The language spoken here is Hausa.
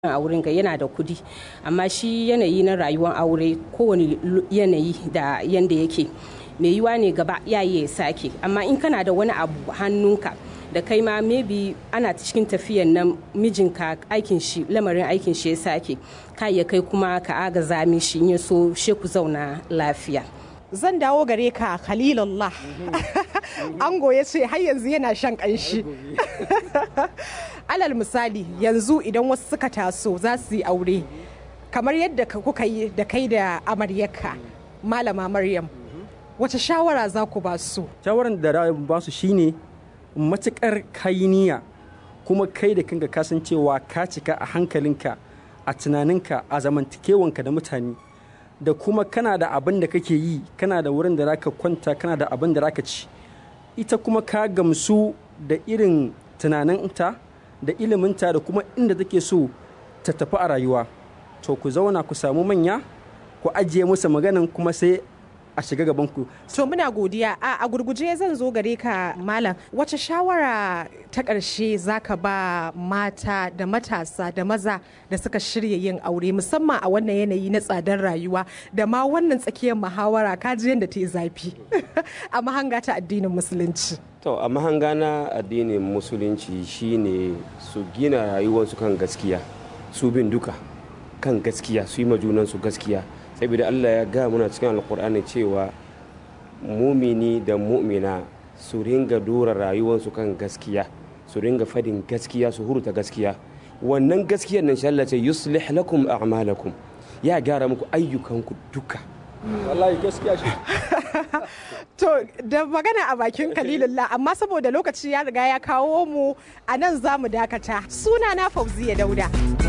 a wurin ga yana da kudi amma shi yanayi na rayuwar aure kowane yanayi da yanda yake mai yiwa ne gaba ya ya sake amma in kana da wani abu hannunka da kai ma maybe ana cikin tafiyan nan mijinka aikin shi lamarin aikin shi ya sake ka ya kai kuma ka agaza mishi in ya so she ku zauna lafiya zan dawo gare ka khalilullah ango ya ce har yanzu yana shan kanshi alal misali yanzu idan wasu suka taso za su yi aure kamar yadda kuka yi da kai da amaryarka malama maryam wace shawara za ku ba su shawaran da ba su shine matukar kayiniya kuma kai da kanka kasancewa ka cika a hankalinka a tunaninka a zamantakewanka da mutane da kuma kana da abin da kake yi kana da wurin da zaka kwanta kana da abin da zaka ci ita kuma ka gamsu da irin tunaninta da iliminta da kuma inda take so ta tafi a rayuwa to ku zauna ku samu manya ku ajiye musu maganan kuma sai a shiga gaban ku to muna godiya a, a gurguje zan zo gare ka malam wace shawara ta ƙarshe zaka ba mata da matasa da maza da suka shirya yin aure musamman a wannan yanayi na tsadar rayuwa da ma wannan tsakiyar muhawara kaji yadda ta yi zafi a mahanga ta addinin musulunci to a mahanga na addinin musulunci shine su gina rayuwarsu kan gaskiya su bin duka kan gaskiya su yi majunansu gaskiya saboda Allah ya ga muna cikin alkur'ani cewa mumini da mu'mina su ringa dora rayuwarsu kan gaskiya su ringa fadin gaskiya su hurta gaskiya wannan gaskiyar nan Allah ce yuslih lakum a'malakum ya gyara muku ayyukanku duka wallahi gaskiya shi to da magana a bakin kalilullah amma saboda lokaci ya riga ya kawo mu a nan za mu dakata suna na fauziya dauda